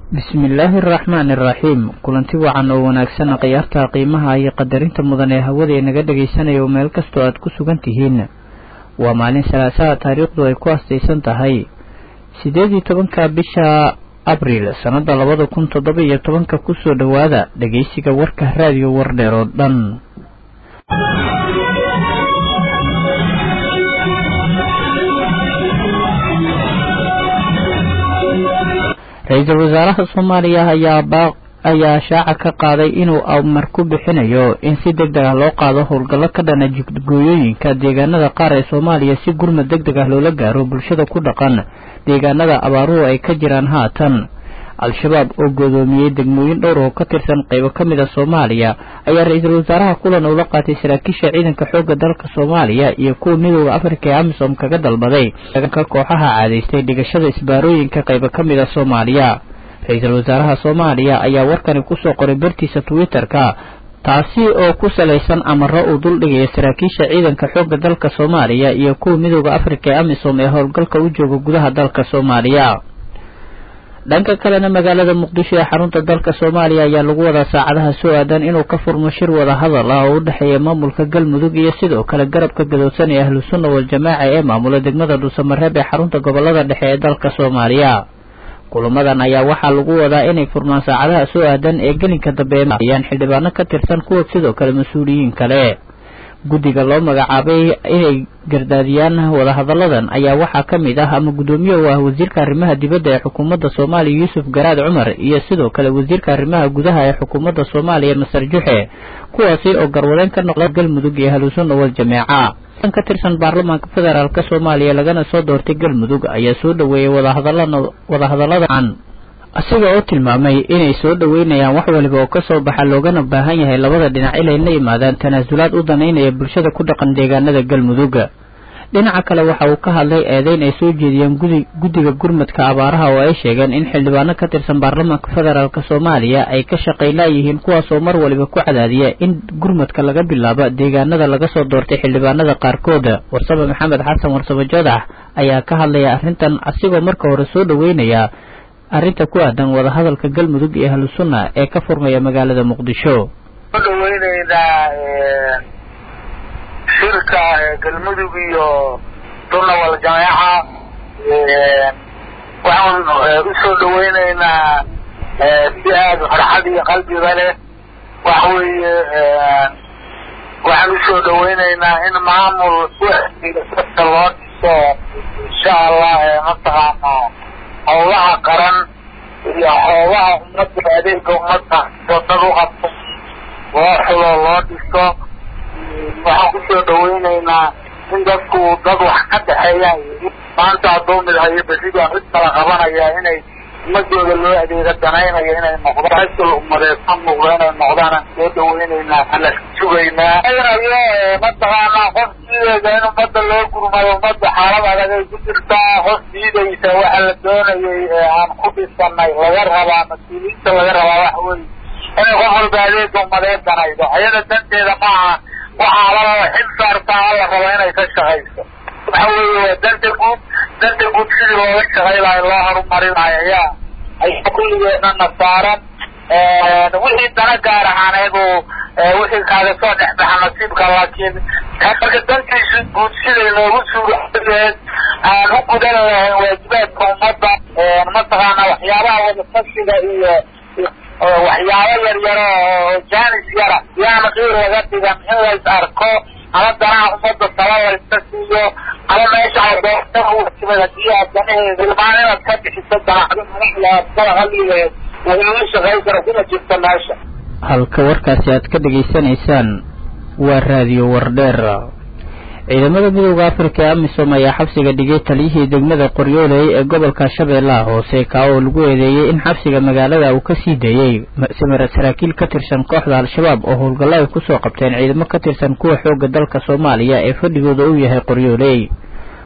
bismillaahi araxmaani araxiim kulanti wacan oo wanaagsan khiyaarta qiimaha iyo qadarinta mudan ee hawada inaga dhegaysanaya oo meel kastoo aad ku sugan tihiin waa maalin salaasaha taariikhdu ay ku astaysan tahay siddeed iyo tobanka bisha abriil sannada labada kun toddoba iyo tobanka kusoo dhowaada dhegaysiga warka raadiyo wardheer oo dhan ra-iisul wasaaraha soomaaliya ayaa baaq ayaa shaaca ka qaaday inuu amar ku bixinayo in si deg deg ah loo qaado howlgallo ka dhana jidgooyooyinka deegaanada qaar ee soomaaliya si gurmad deg deg ah loola gaaro bulshada ku dhaqan deegaanada abaaruhu ay ka jiraan haatan al-shabaab oo goodoomiyey degmooyin dhowr oo ka tirsan qaybo ka mid a soomaaliya ayaa ra-iisul wasaaraha kulan ula qaatay saraakiisha ciidanka xoogga dalka soomaaliya iyo kuwa midooda afrika ee amisom kaga dalbaday ka kooxaha caadaystay dhigashada isbaarooyinka qaybo ka mid a soomaaliya ra-iisul wasaaraha soomaaliya ayaa warkani kusoo qoray bartiisa twitter-ka taasi oo ku salaysan amaro uu duldhigaya saraakiisha ciidanka xoogga dalka soomaaliya iyo kuwa midooda afrika ee amisom ee howlgalka u jooga gudaha dalka soomaaliya dhanka kalena magaalada muqdisho ee xarunta dalka soomaaliya ayaa lagu wadaa saacadaha soo aadan inuu ka furmo shir wada hadal ah oo u dhexeeya maamulka galmudug iyo sidoo kale garabka gadoodsan ee ahlu sunna wal-jamaaca ee maamula degmada dhuusamareeb ee xarunta gobolada dhexe ee dalka soomaaliya kulamadan ayaa waxaa lagu wadaa inay furmaan saacadaha soo aadan ee gelinka dambe ayaan xildhibaano ka tirsan kuwa sidoo kale mas-uuliyiin kale guddiga loo magacaabay inay gardaadiyaan wadahadalladan ayaa waxaa ka mid ah ama guddoomiye u ah wasiirka arrimaha dibadda ee xukuumadda soomaaliya yuusuf garaad cumar iyo sidoo kale wasiirka arrimaha gudaha ee xukuumadda soomaaliya masar juxe kuwaasi oo garwadeen ka noqda galmudug iyo ahlusunna wal jameeca ka tirsan baarlamaanka federaalk soomaaliya lagana soo doortay galmudug ayaa soo dhoweeyey wadahadalladan isaga oo tilmaamay inay soo dhoweynayaan wax waliba oo kasoo baxa loogana baahan yahay labada dhinac inay la yimaadaan tanaasulaad u danaynaya bulshada ku dhaqan deegaanada galmudug dhinaca kale waxa uu ka hadlay eedeyn ay soo jeediyeen guddiga gurmadka abaaraha oo ay sheegeen in xildhibaano ka tirsan baarlamaanka federaalk soomaaliya ay ka shaqaynaayihiin kuwaasoo mar waliba ku cadaadiya in gurmadka laga bilaabo deegaanada laga soo doortay xildhibaanada qaarkood warsame maxamed xasan warsame joodax ayaa ka hadlaya arrintan asigoo marka hore soo dhoweynaya arrinta ku aadan wadahadalka galmudug iyo ahlu sunna ee ka furmaya magaalada muqdisho soo dhaweyneynaa shirka galmudug iyo sunna wal jameeca waxaan usoo dhaweyneynaa si aada farxad iyo qalbiga leh waxa weeye waxaan usoo dhaweyneynaa in maamul dadka loo dhiso insha allah mataqaana howlaha qaran iyo howlaha ummadda adeega ummadda dad u qabto loo xulo loo dhiso waxaan kusoo dhaweyneynaa in dadku dad wax ka dhexeeyaan maanta hadduu mid hayo beridaa mid kala qabanaya inay ummadooda loo adeega danaynayo inay noqdaan hasul umadeed ka muuqdo inay noqdaan aan soo dhaweyneynaa ala sugaynaa aynayo mataqaanaa qof diidaysa in ummadda loo gurmayo ummadda xaalad adag ay ku jirtaa qof diidaysa waxa la doonayay ee aan ku dhisanay laga rabaa mas-uuliyiinta laga rabaa waxa weye inay qof walba adeega umadeed danaydo ayada danteeda maaha waxaa la xil saartaa la raba inay ka shaqayso waxa weeye waa danta guud danta guud sidii looga shaqay lahay loo horumarinayo ayaa ayaa kulligeedana saaran wixii dana gaar ahaaneed uu wixii kaaga soo dhexbaxa nasiibka laakiin marka dantiisu guud siday noogu suuradeed aan u gudan lahayn waajibaadka ummadda mataqaana waxyaabaha wadatashiga iyo waxyaabo yar yaro oo jaanis yara yaana qiir laga dhigan in lays arko ama danaha ummadda tala layska siiyo ama meesha adoortatimid hadii aad danaheeda ilmaan inaad ka bixiso danacdo madaxda aad kala hadlileed lagama shaqayn karo kuma jirto meesha halka warkaasi aad ka dhegaysanaysaan waa raadiyo wardheer ciidamada midooda afrika ee amisom ayaa xabsiga dhigay taliyihii degmada qoryooley ee gobolka shabeellaha hoose kaa oo lagu eedeeyey in xabsiga magaalada uu ka sii deeyey saraakiil ka tirsan kooxda al-shabaab oo howlgallo ay kusoo qabteen ciidamo ka tirsan kuwa xoogga dalka soomaaliya ee fadhigooda uu yahay qoryooley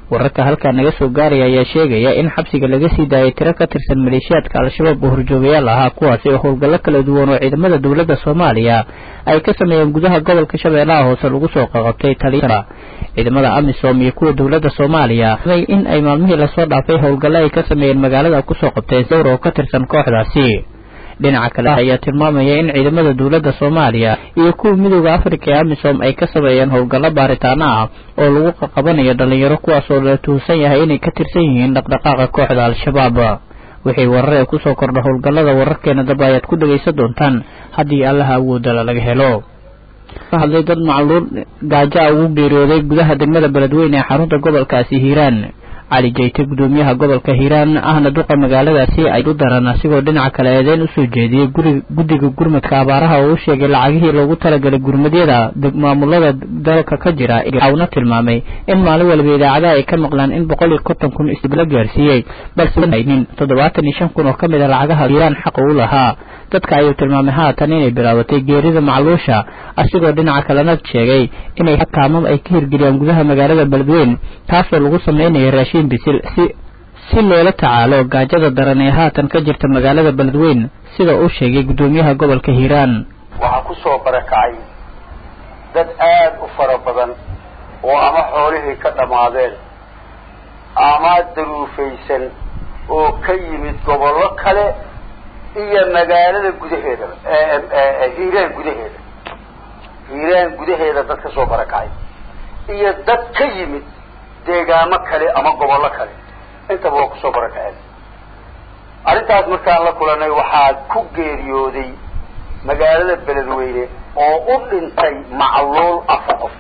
wararka halkaa naga soo gaaraya ayaa sheegaya in xabsiga laga sii daayay tiro ka tirsan maleeshiyaadka al-shabaab oo horjoogayaal ahaa kuwaasi oo howlgallo kala duwan oo ciidamada dowladda soomaaliya ay ka sameeyeen gudaha gobolka shabeellaha hoose lagu soo qaqabtay taliya ciidamada amisom iyo kuwa dowladda soomaaliya in ay maalmihii lasoo dhaafay howlgallo ay ka sameeyeen magaalada kusoo qabteen dowr oo ka tirsan kooxdaasi dhinaca kale ayaa tilmaamaya in ciidamada dowladda soomaaliya iyo kuwa midooda afrika ee amisom ay ka sameeyeen howlgallo baaritaano ah oo lagu qaqabanayo dhalinyaro kuwaas oo la tuhunsan yahay inay ka tirsan yihiin dhaqdhaqaaqa kooxda al-shabaab wixii warar ee kusoo kordha howlgallada wararkeena daba ayaad ku dhagaysan doontaan haddii allaha awoodala laga helo ka hadlay dad macluul gaajo a ugu geeriyooday gudaha degmada beledweyne ee xarunta gobolkaasi hiiraan cali jayte gudoomiyaha gobolka hiiraan ahna duqa magaaladaasi ay u daran asigoo dhinaca kale eedeyn usoo jeediyey guri guddiga gurmadka abaaraha oo u sheegay lacagihii loogu talagalay gurmadyada maamulada dalka ka jira una tilmaamay in maalin waliba idaacadaha ay ka maqlaan in boqol iyo konton kun isla gaarsiiyey balsenin toddobaatan iyo shan kun oo ka mid a lacagaha hiiraan xaqa u lahaa dadka ayuu tilmaamay haatan inay bilaabatay geerida macluusha asigoo dhinaca kalena sheegay inay kaamam ay ka hirgeliyaan gudaha magaalada beledweyn taasoo lagu sameynaya raashiin bisil si si loola tacaalo gaajada daran ee haatan ka jirta magaalada beledweyn sida uu sheegay guddoomiyaha gobolka hiiraan waxaa ku soo barakacay dad aad u fara badan oo ama xoolihii ka dhammaadeen ama daruufaysan oo ka yimid gobollo kale iyo magaalada gudaheedaba hiiraan gudaheeda hiiraan gudaheeda dad ka soo barakacay iyo dad ka yimid deegaamo kale ama gobollo kale intaba waa kusoo barakaceen arrintaas markaan la kulanay waxaa ku geeriyooday magaalada beledweyne oo u dhintay macluul afar qof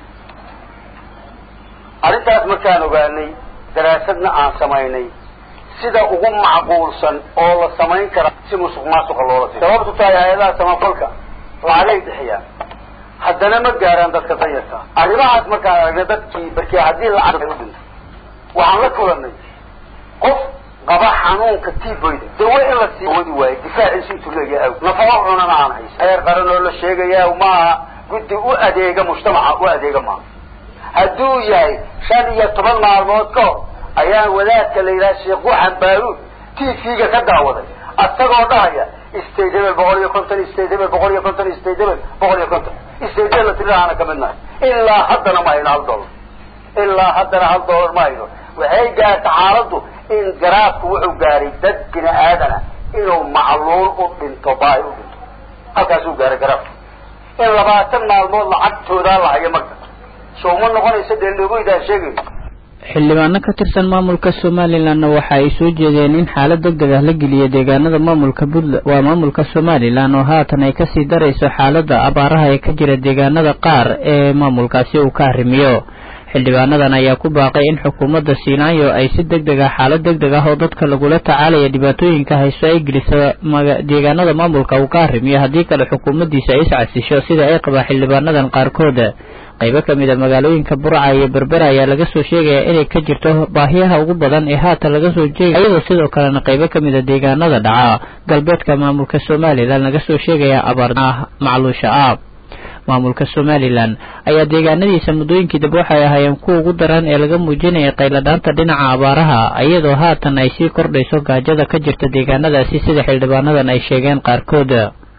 arrintaas markaan ogaanay daraasadna aan samaynay sida ugu macquulsan oo la samayn kara si musuq maasuqa loola si sababtu tahay hay-adaha samafalka lacagay bixiyaan haddana ma gaaraan dadka danyarta arrimahaas markaan aragnay dadkii barkii haddii lacag ay u dhinto waxaan la kulanay qof qaba xanuunka tiboyda dawe in la sii wadi waayo difaaciisu intuu leeyahay aw nafaqo cunana aan haysan heer qaran oo la sheegayaa maaha guddi u adeega mujtamaca u adeega maaha hadduu yahay shan iyo toban maalmood ka hor ayaan wadaadka la yidhaha sheekh waxan baaruud t v-ga ka daawaday asagoo dhahaya state hebel boqol iyo konton state hebel boqol iyo konton state hebel boqol iyo konton state hebel tiridaana ka mid nahay ilaa haddana ma hayno hal dollar ilaa haddana hal dollar ma hayno waxay gaarta xaaladdu in garaafku wuxuu gaaray dad bini aadana inuu macluul u dhinto baahi u dhinto halkaasuu gaaray garaafku in labaatan maalmood lacagtoodaa la hayo marka soo ma noqonaysa dee logoydaan sheegayno xildhibaano ka tirsan maamulka somalilanna waxa ay soo jeedeen in xaalad deg deg ah la geliyo deegaanada maamulka puntland waa maamulka somalilan oo haatan ay kasii darayso xaaladda abaaraha ee ka jira deegaanada qaar ee maamulkaasi uu ka arrimiyo xildhibaanadan ayaa ku baaqay in xukuumadda siinaayo ay si deg deg ah xaalad deg deg ah oo dadka lagula tacaalaya dhibaatooyinka hayso ay geliso deegaanada maamulka uu ka arrimiyo haddii kale xukuumaddiisa ay iscasisho sida ay qabaan xildhibaanadan qaarkood qaybo ka mid a magaalooyinka burca iyo berbera ayaa laga soo sheegaya inay ka jirto baahiyaha ugu badan ee haatan laga soo jeegay iyadoo sidoo kalena qaybo ka mid a deegaanada dhaca galbeedka maamulka somalilan laga soo sheegaya abaar macluusha ah maamulka somalilan ayaa deegaanadiisa muddooyinkii dambe waxay ahaayeen kuwa ugu daran ee laga muujinaya qayladhaanta dhinaca abaaraha iyadoo haatan ay sii kordhayso gaajada ka jirta deegaanadaasi sida xildhibaanadan ay sheegeen qaarkood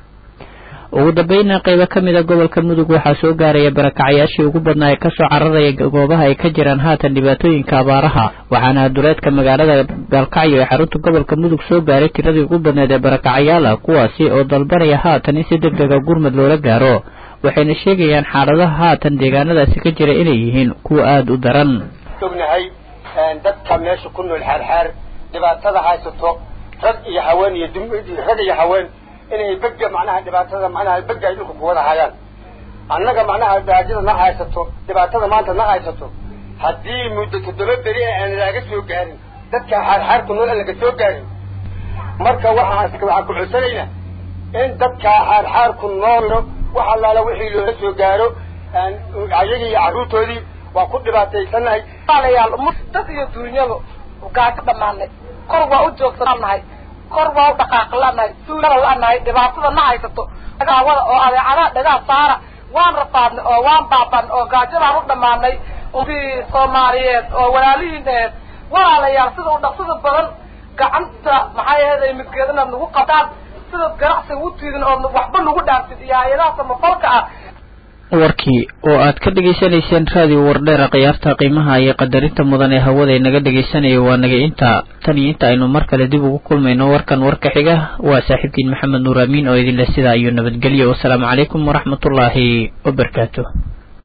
ugu dambeynna qaybo ka mid a gobolka mudug waxaa soo gaaraya barakacyaashii ugu badnaa ee kasoo cararaya goobaha ay ka jiraan haatan dhibaatooyinka abaaraha waxaana duleedka magaalada gaalkacyo ee xarunta gobolka mudug soo gaaray tiradii ugu badneed ee barakacyaal ah kuwaasi oo dalbanaya haatan in si deg dega gurmad loola gaaro waxayna sheegayaan xaaladaha haatan deegaanadaasi ka jira inay yihiin kuwa aada u daran ognahay dadka meesha ku nool xaarxaar dhibaatada haysato rag iyo haween iyo rag iyo haween inay bega macnaha dhibaatada macnaha bega ay dhulka kuwada hayaan annaga macnaha gaajada na haysato dhibaatada maanta na haysato haddii muddo toddoba beri ee aan laga soo gaarin dadka xaarxaarku nool aan laga soo gaarin marka waxaan waxaan ku codsanaynaa in dadka xaarxaarku nool wax allaala wixii loola soo gaaro ayagii iyo carruurtoodii waa ku dhibaataysanahay dad iyo duunyadu gaajo dhammaanay kor waa u joogsananahay kor waa u dhaqaaq lanahay suulada lanahay dhibaatada na haysato dagaawada oo adeecadaha dhagaa saara waan rafaadnay oo waan baaban oo gaajadaan u dhammaanay ummadii soomaaliyeed oo walaalihiin aheed walaalayaal sida u dhaqsada badan gacanta maxay ahayd ay midgeed inaad nagu qataan sidaad ganacsiga u tiidin ood waxba nagu dhaaftid iyo hay-adaha samafalka ah warkii oo aad ka dhegaysanayseen raadiyo wardheera khiyaarta qiimaha iyo qadarinta mudan ee hawada inaga dhegaysanaya waa naga inta tan iyo inta aynu mar kale dib ugu kulmayno warkan warka xiga waa saaxiibkiin maxamed nuur amiin oo idinleh sidaa iyo nabadgelyo wasalaamu calaykum waraxmatullaahi wabarakaatu